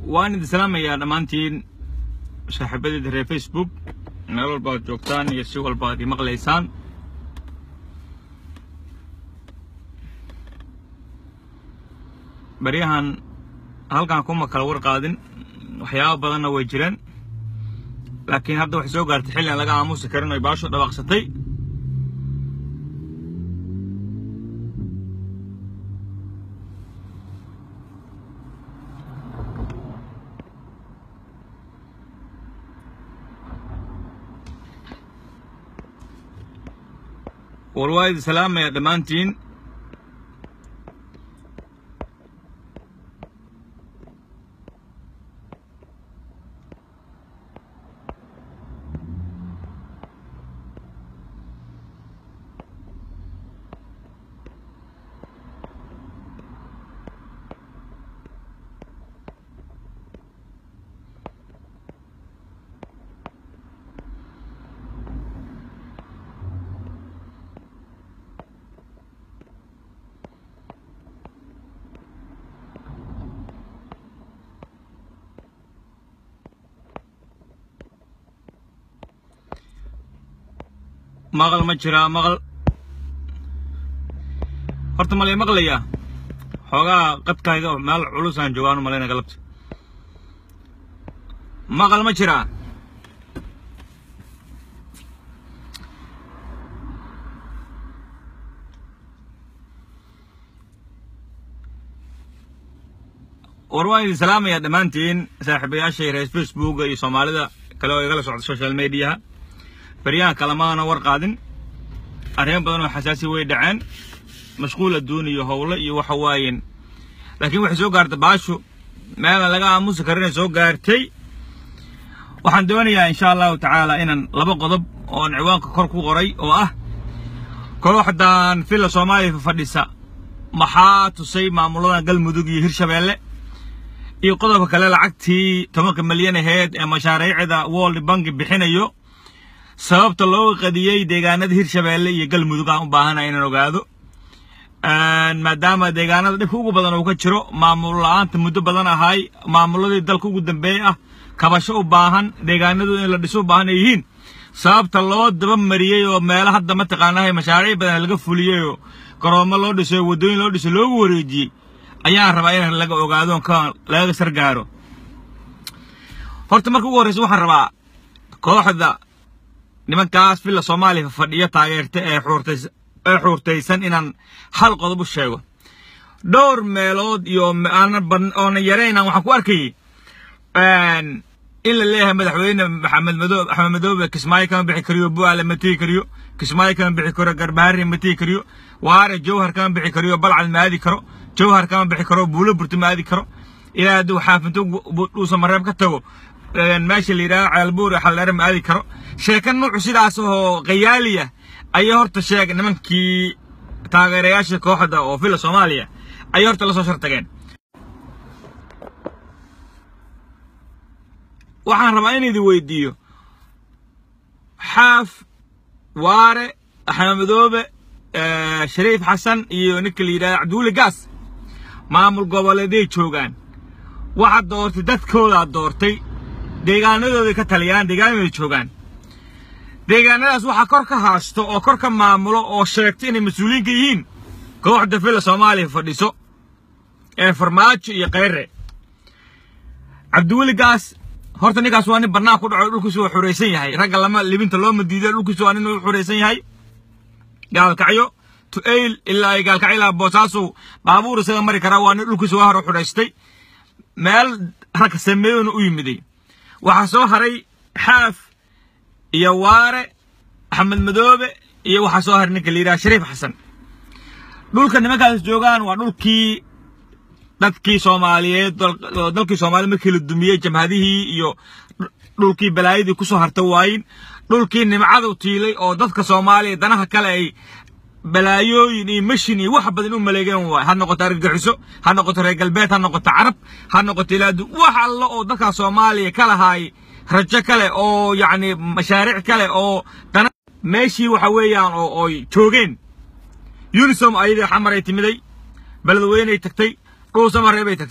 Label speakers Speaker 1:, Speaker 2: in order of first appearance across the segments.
Speaker 1: waan idin salaamayaa dhammaantiin saaxiibadeeda reer facebook meel walba ad joogtaan iyo si walba ad i maqlaysaan baryahan halkan kuma kala war qaadin waxyaaba badanna way jireen laakiin hadda waxay soo gaartay xilli aan laga aamusi karin oy baasho dhawaaqsatay war waa idin salaamaya dhammaantiin maqal ma jiraa maqal horta malay maqlayaa xoogaa qadkayga meel culusaan joogaan u malayna galabta maqal ma jiraa war waan idin salaamayaa dhammaantiin saaxiibayaashay reer facebooka iyo soomaalida kale oo igala socda social mediaha baryahan kalamaana war qaadin arrimo badan oo xasaasi way dhaceen mashquul adduun iyo howlo iyo waxa waayeen laakiin waxay soo gaartay baashu meelaan laga aamusi karinay soo gaartay waxaan doonayaa insha allahu tacaala inaan laba qodob oon ciwaanka kor ku qoray oo ah kooxdan villa soomaaliya fadhisa maxaa tusay maamuladan galmudug iyo hirshabeelle iyo qodobka kale lacagtii tobanka milyan aheyd ee mashaariicda world bank bixinayo sababta loo qadiyey deegaanada hirshabeelle iyo galmudug aan u baahanahay inaan ogaado maadaama deegaanada dhibka ugu badan uu ka jiro maamul la-aanta muddo badan ahay maamuladii dalka ugu dambeeyey ah kabasho u baahan deegaanadooda in la dhiso u baahan ay yihiin sababta loo daba mariyey oo meelo hadda mataqaanahay mashaariic badan laga fuliyey oo garoomo loo dhiso waddooyin loo dhiso loogu wareejiyey ayaan rabaa in laga ogaado ka laga sargaaro horta marka ugu horreysa waxaan rabaa kooxda nimankaas villa soomaaliya fadhiyo taageerta ee xuurtays ee xuurtaysan inaan hal qodob u sheego dhowr meelood iyo oona yaraynaan waxaan ku arkayay in la leeyahay madaxweyne maxamed madoob axmed madoobe kismaayo kama bixi kariyo bu'aale ma tegi kariyo kismaayo kama bixi karo garbaharri ma tegi kariyo waare jawhar kama bixi kariyo balcad ma aadi karo jawhar kama bixi karo buulo burti ma aadi karo ilaa hadduu xaafinto dhuusa mareeb ka tago meesha la yidhaha ceelbuur xaldheere ma aadi karo sheeka nuucu sidaas oo khayaaliya ayay horta sheeg nimankii taageerayaasha kooxda oo villa soomaaliya ayay horta la soo shartageen waxaan rabaa in idin weydiiyo xaaf waare axmed madoobe shariif xasan iyo ninka la yidhahda cabdiwuli gaas maamul goboleeday joogaan waxaad doortay dadkoodaad doortay deegaanadooday ka taliyaan deegaanadooday joogaan deegaanadaas waxaa kor ka haasto oo kor ka maamulo oo sheegta inay mas-uuliyiinka yihiin kooxda villa soomaaliya fadhiso ee farmaajo iyo kheyre cabdiweli gaas horta ninkaas waa nin bannaan ku dhaco dhulkiisu waa xuraysan yahay ragga lama libinta looma diido dhulkiisu waa nin u xuraysan yahay gaalkacyo to eyl ilaa ay gaalkacyo ilaa boosaasow baabuur isaga mari karaa waa nin dhulkiisu waa hore xuraystay meel ragka sameeyona u yimiday waxaa soo haray xaaf iyo waare axmed madoobe iyo waxaa soo haray ninka la yidhaha shariif xasan dhulka nimankaas joogaan waa dhulkii dadkii soomaaliyeed dalkii soomaaliya markii la dumiyey jamhadihii iyo dhulkii balaayadii kusoo harta waayin dhulkii nimcadu tiilay oo dadka soomaaliya danaha kale ay balaayooyin iyo mashin iyo wax badan u maleegeen waay ha noqoto argagixiso ha noqoto reer galbeed ha noqoto carab ha noqoto ilaadu wax alla oo dadka soomaaliya ka lahaay rajo kale oo yacni mashaariic kale oo dana meeshii waxa weeyaan oo oy joogeen unisom ayadii xamaray timiday beledweynay tagtay dhuusamareebay tagtay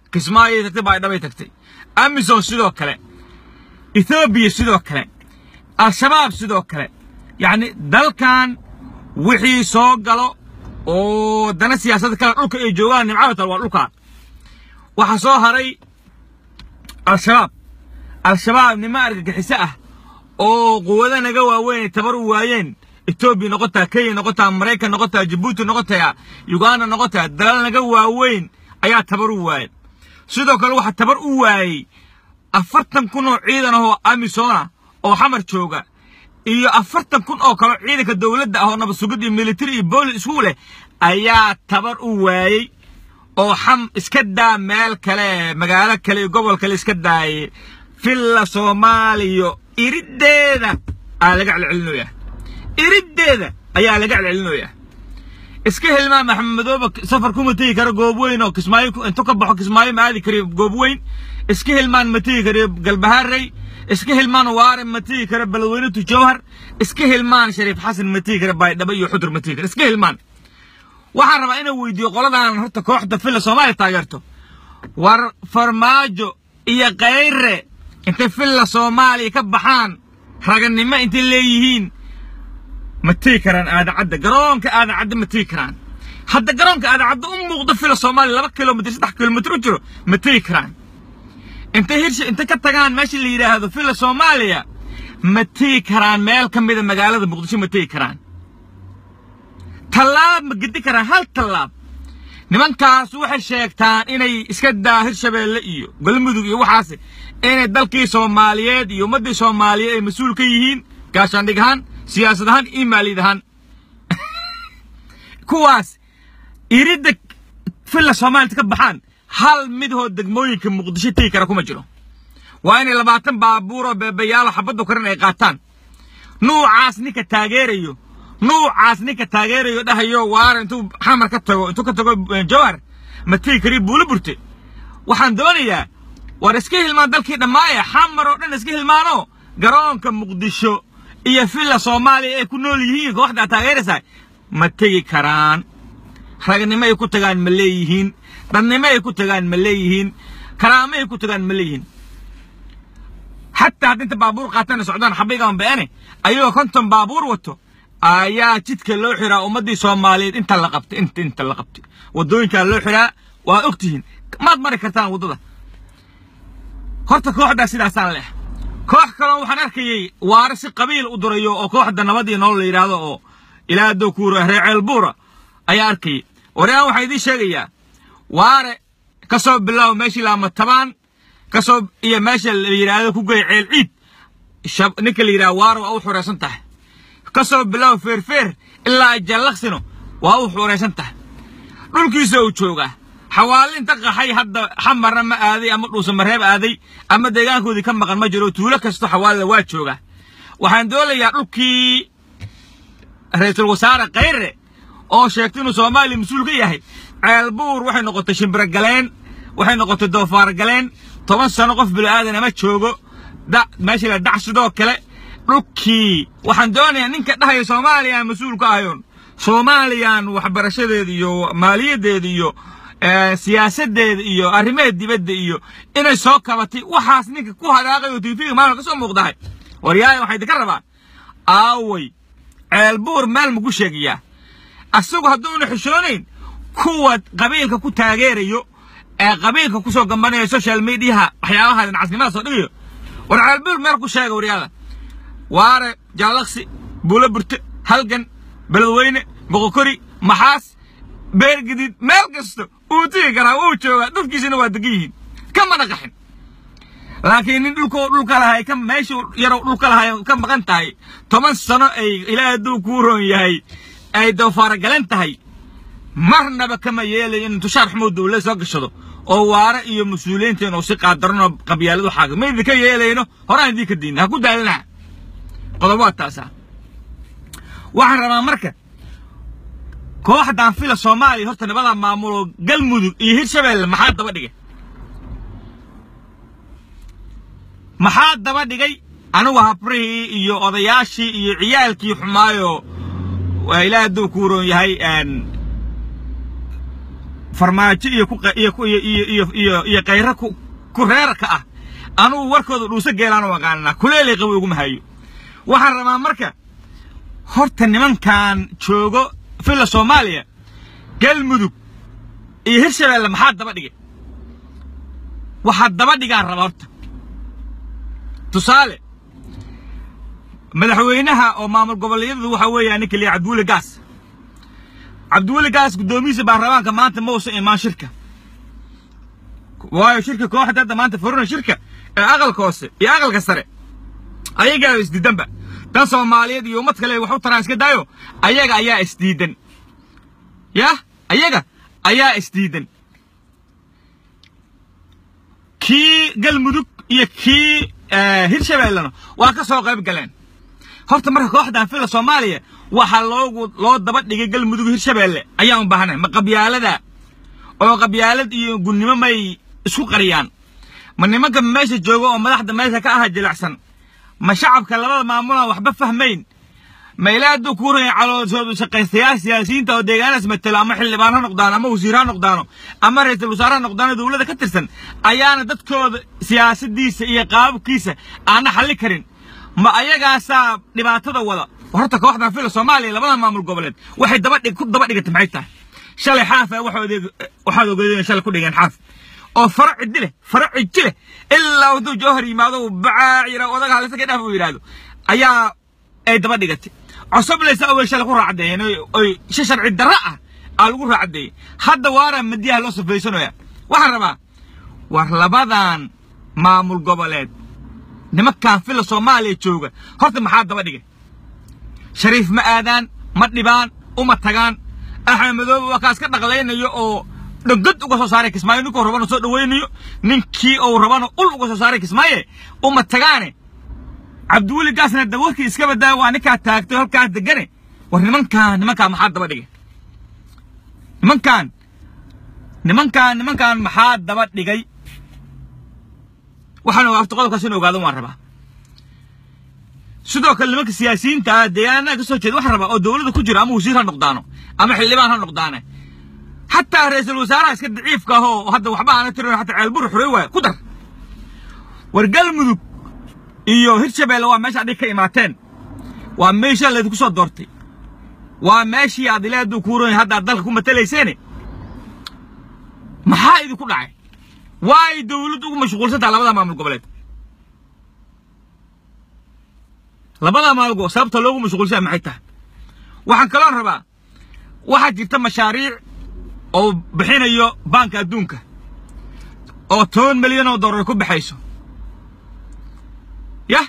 Speaker 1: kismaayay tagtay baydhabay tagtay amisom sidoo kale ethoobiya sidoo kale al-shabaab sidoo kale yacni dalkan wixii soo galo oo dana siyaasadda kale dhulka ay joogaan nimcabatal waa dhulkaa waxaa soo haray al-shabaab al-shabaab nimo argagixiso ah oo quwado naga waaweyn ay tabar u waayeen etoobiya noqotaa kenya noqotaa maraykan noqotaa jabuuti noqotaya uganda noqotaya dalal naga waaweyn ayaa tabar u waayeen sidoo kale waxaa tabar u waayey afartan kun oo ciidan ah oo amisona oo xamar jooga iyo afartan kun oo kaleo ciidanka dowladda ah oo nabad sugid iyo military iyo boolis isku leh ayaa tabar u waayey oo xam iska daa meel kale magaalo kale iyo gobol kale iska daayay villa soomaaliya iriddeeda aa laga celcelinoyaa iriddeeda ayaa laga celcelinoyaa iska hilmaan maxamed madooba safar kuma tegi karo goob weyn oo kismaayo intu ka baxo kismaayo ma aadi kariyo goob weyn iska hilmaan ma tegi kariyo galbaharey iska hilmaan waare ma tegi karo beledweynatu jawhar iska hilmaan shariif xasan ma tegi karo baydhabo iyo xudur ma tegi karo iska hilmaan waxaan rabaa inaan weydiiyo qoladan horta kooxda villa soomaaliya taageerto war farmaajo iyo kayre intay villa soomaaliya ka baxaan raganimo intay leeyihiin ma tegi karaan aadacadda garoonka aadacadda ma tegi karaan hadda garoonka aadacadda u muuqdo villa soomaaliya laba kilomitr saddex kilomitr u jiro ma tegi karaan intay hirsha intay ka tagaan meesha la yidhaahdo villa soomaaliya ma tegi karaan meel ka mida magaalada muqdisho ma tegi karaan tallaab ma gedi karaan hal tallaab nimankaas waxay sheegtaan inay iska daa hirshabeelle iyo galmudug iyo waxaas inay dalkii soomaaliyeed iyo ummaddii soomaaliyeed ay mas-uul ka yihiin gaashaandhig ahaan siyaasad ahaan iyo maaliyad ahaan kuwaas iridda villa soomaaliyad ka baxaan hal midhoo degmooyinka muqdisho tegi kara kuma jiro waa inay labaatan baabuuroo beebayaalo xabaddu karin ay qaataan nuucaas ninka taageerayo nuucaas ninka taageerayo dhahayo waara intuu xamar ka tago intuu ka tago jawhar ma tegi kariyo buulo burte waxaan doonayaa war iska hilmaan dalkii dhammaaya xamar oo dhan iska hilmaano garoonka muqdisho iyo villa soomaaliya ay ku nool yihiin kooxdaa taageeraysaa ma tegi karaan ragnimo ay ku tagaan ma leeyihiin dadnimo ay ku tagaan ma leeyihiin karaamo ay ku tagaan ma leeyihiin xataa hadda inta baabuur qaatana socdaan xabigaan beene ayagoo konton baabuur wato ayaa jidka loo xiraa ummaddii soomaaliyeed inta la qabtay inta inta la qabtay waddooyinkaa loo xiraa waa og tihiin maad mari kartaan waddada horta kooxdaa sidaasaan leh koox kaloo waxaan arkayey waare si qabiil u durayo oo kooxda nabad iyo nolol la yidhaahdo oo ilaa dokuura reeceel buura ayaa arkayay waryahan waxaa idiin sheegayaa waare ka soo bilow meeshii laama tabaan ka soo iyo meesha la yidhaahdo ku gey ceel ciid ninka la yidhahdo waare waa u xuraysan tahay ka soo bilow feerfeer ilaa jallaqsino waa u xuraysan tahay dhulkiisa uu joogaa xawaalinta qaxay hadda xamarna ma aaday ama dhuusamareeb aaday ama deegaankoodii ka maqan ma jiro tuulo kasto xawaalida waa joogaa waxaan doonayaa dhulkii ra-iisul wasaare kayre oo sheegtay inuu soomaaliya mas-uul ka yahay ceelbuur waxay noqotay shimbiragaleen waxay noqotay doofaargaleen toban sano qof bila'aadan ama joogo da meesha la dhac sidoo kale dhulkii waxaan doonayaa ninka dhahaya soomaaliya mas-uul ka ahayoon soomaaliyan waxbarashadeeda iyo maaliyaddeeda iyo siyaasaddeeda iyo arrimaheed dibadda iyo inay soo kabatay waxaas ninka ku hadaaqay oo tiifiga maalin ka soo muuqdahay waryaaya waxaa idinka rabaa aaway ceelbuur meel maku sheegayaa asagu hadduuna xishoonayn kuwa qabiilka ku taageerayo ee qabiilka ku soo gambanaya social mediaha waxyaabaha dhinacasnimada soo dhigayo war ceelbuur meel ku sheega waryaada waare jaalaksi buulo burte halgan beledweyne boqokori maxaas beergadiid meel kasta uu tigi karaa wuu joogaa dadkiisina waa degan yihiin kamana qaxin laakiin nin dhulko dhulka lahay ka meesha yarow dhulka lahay ka maqan tahay toban sano ay ilaahay hadduu kuu roon yahay ay doofaaragalan tahay marnaba kama yeelayo in tushaar xumuud dowlad soo gashado oo waare iyo mas-uuliyiinta inuu si qaadaranoo qabyaaladu xaaga ma idinka yeelayno horaan idinka diina ha ku daalinaha qodob waa taasa waxaan rabaa marka kooxdan fila soomaaliya horta nabada maamulo galmudug iyo hirshabeelle maxaa daba dhigay maxaa daba dhigay anigu habrihii iyo odayaashii iyo ciyaalkii xumaayo ilaah hadduu ku roon yahay farmaajo iyo ku iyo iyo iyo iyo iyo kayra ku ku reerka ah anugu warkooda dhuuso geelaanu aqaananaa kuleelay qawi uguma hayo waxaan rabaa marka horta nimankan joogo filla soomaaliya galmudug iyo hirshabeelle maxaa daba dhigay waxaa daba dhigaan raba horta tusaale madaxweynaha oo maamul goboleedyadu waxa weeyaa ninka liya cabdiweli gaas cabdiweli gaas guddoomiyiisa baarlamaanka maanta ma uusan imaan shirka waayo shirka kooxda hadda maanta furina shirka ee aqalka hoose iyo aqalka sare ayagaa isdiidanba dan soomaaliyeed iyo ummad kale wax u taraan iska daayo ayaga ayaa isdiidan yah ayaga ayaa isdiidan kii galmudug iyo kii hirshabeellena waa ka soo qayb galeen horta marka kooxdan fila soomaaliya waxaa loogu loo daba dhigay galmudug hirshabeelle ayaan u baahanahay ma qabyaalada oo qabyaalad iyo gudnimo may isku qariyaan ma nimanka meesha jooga oo madaxda meesha ka aha jilicsan ma shacabka labada maamulaan waxba fahmayn ma ilaa hadduu kuu raya calooshoodu shaqaystayaal siyaasiyiinta oo deegaanaas matelo ama xildhibaan ha noqdaano ama wasiir ha noqdaano ama ra-iisul wasaare ha noqdaano dowladda ka tirsan ayaana dadkooda siyaasadiisa iyo qaababkiisa aana xalli karin ma ayagaasaa dhibaatada wada horta kooxdan fila soomaaliya labada maamul goboleed waxay daba dhig ku daba dhigatay maxay tahay shalay xaafa waxaad ogeedeen shalay ku dhigeen xaaf oo faro ciddi leh faro cijji leh ilaa hadduu joohar yimaado bacaacira odaga halisa ka dhaaf uu yidhaahdo ayaa ay daba dhigatay cosoblaysa awey shalay ku raacdeeyeen oy si sharci darro ah aa lagu raacdeeyey hadda waara madiyaha loo safaysanaya waxaan rabaa war labadan maamul goboleed nimankan fila soomaaliya jooga horta maxaa daba dhigay shariif ma aadaan ma dhibaan uma tagaan axmed madoobe waa kaas ka dhaqlaynayo oo dhogod uga soo saaray kismaayo ninkuu rabana soo dhawaynayo ninkii uu rabana ul uga soo saaray kismaaye uma tagaane cabdiweli gaasna dawarkii iska badaa waa ninkaa taagtay halkaas degane war nimankaan nimankaan maxaa daba dhigay nimankaan nimankaan nimankaan maxaa daba dhigay waxaan horta qodobkaas in ogaado waan rabaa sidoo kale nimanka siyaasiyiinta ah deegaanaha ka soo jeeda waxaan rabaa oo dowladda ku jira ama wasiir ha noqdaano ama xildhibaan ha noqdaane xataa ra-iisul wasaaraha iska daciifka ah oo hadda waxba aana tirin xataa ceelbur xurey waaya ku dar war galmudug iyo hirshabeelle waa meesha adhig ka imaateen waa meesha laydinku soo doortay waa meeshii aad ilaaduu kuuran hadda aad dalka ku matalayseene maxaa idinku dhacay waa ay dowladdu ugu mashquulsantaha labada maamul goboleed labada maamul sababta loogu mashquulsan maxay tahay waxaan kaloon rabaa waxaa jirta mashaariic oo bixinayo baanka adduunka oo toban milyan oo dollar ku baxayso yah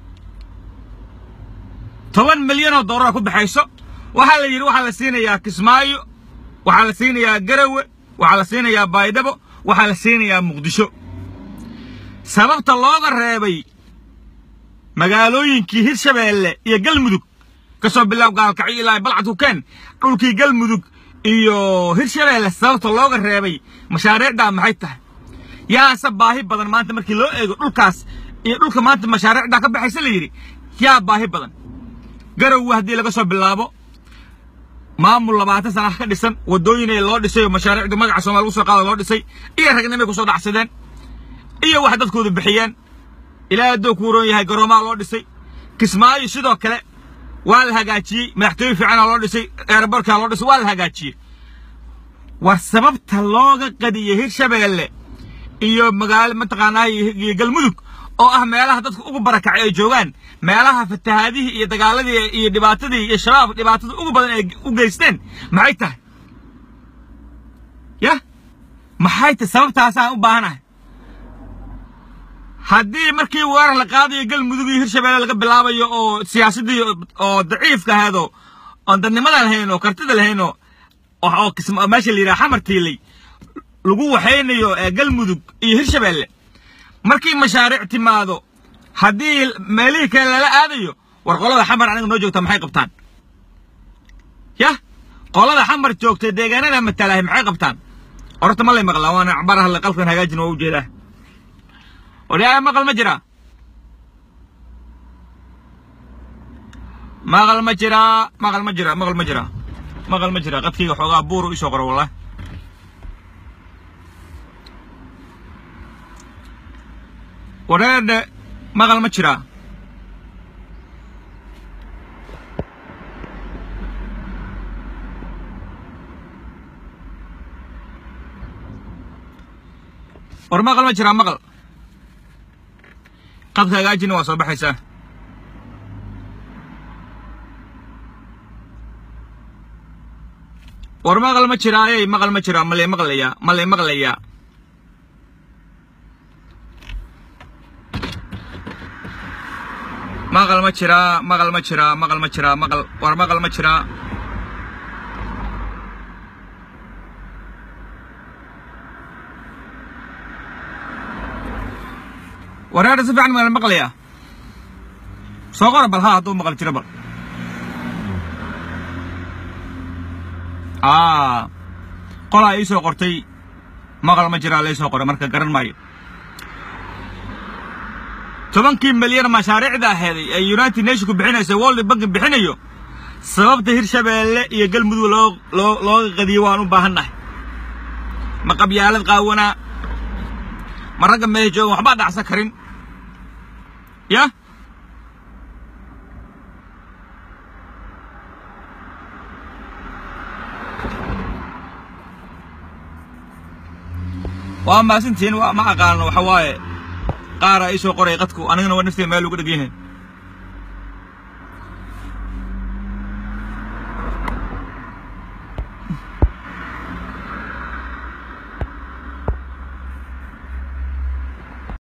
Speaker 1: toban milyan oo dollar ku baxayso waxaa la yidhi waxaa la siinayaa kismaayo waxaa la siinayaa garawe waxaa la siinayaa baydhabo waxaa la siinayaa muqdisho sababta looga reebay magaalooyinkii hirshabeelle iyo galmudug ka soo bilaab gaalkacyo ilaa balcad hukeen dhulkii galmudug iyo hirshabeelle sababta looga reebay mashaariicdaa maxay tahay yaase baahi badan maanta markii loo eego dhulkaas iyo dhulka maanta mashaariicdaa ka baxaysa la yidhi yaa baahi badan garowe haddii laga soo bilaabo maamul labaatan sana ka dhisan waddooyin loo dhisay oo mashaariicdu magaca soomaliya lagu soo qaada loo dhisay iyo ragnimay ku soo dhacsadeen iyo wax dadkoodu bixiyeen ilaa hadduu ku uroon yahay garoomaa loo dhisay kismaayo sidoo kale waa la hagaajiyey madaxtooye fiicanaa loo dhisay eeraborkaa loo dhisay waa la hagaajiyey war sababta looga qadiyey hirshabeelle iyo magaalo mataqaanaa iyo galmudug oo ah meelaha dadka ugu barakacay ay joogaan meelaha fatahaadihii iyo dagaaladii iyo dhibaatadii iyo shabaab dhibaatada ugu badan ay u geysteen maxay tahay yah maxay tahay sababtaasaan u baahanahay haddii markii weerar la qaadayo galmudug iyo hirshabeelle laga bilaabayo oo siyaasaddii oo daciifka ahaydoo oon dadnimada lahayn oo kartida lahayn oo oo meesha la yidhaha xamar tiilay lagu waxaynayo galmudug iyo hirshabeelle markii mashaariic timaado haddii meelihii kale lala aadayo war qolada xamar aniga noo joogta maxay qabtaan yah qolada xamar joogta deegaanada matalahay maxay qabtaan horta ma lay maqlaa waana cabaraha la qalkan hagaajin waa ujeedaa odhaaha maqal ma jiraa maqal ma jiraa maqal ma jiraa maqal ma jiraa maqal ma jiraa qadkayga xoogaa buuru isoo qoro wallah wareerdhe maqal ma jiraa war maqal ma jiraa maqal qadka hagaajina waa soo baxaysaa war maqal ma jiraayey maqal ma jiraa malay maqlayaa malay maqlayaa maqal ma jiraa maqal ma jiraa maqal ma jiraa maqal war maqal ma jiraa wareerda si fiican maa maqlayaa soo qora bal ha hadduu maqal jiro bal aa qolaa ii soo qortay maqal ma jiraa lai soo qoray marka garan maayo tobankii milyan mashaariicda aheeday ee united nationku bixinaysa world bank bixinayo sababta hirshabeelle iyo galmudug loo loo looga qadiyo waan u baahannahay ma qabyaalad qaawanaa ma ragga meesha joogan waxbaa dhacsan karin ya waa maasintiin ma aqaano waxa waaye qaara ii soo qoray qadku anigana waa nafteeda meel ugu dhegyahay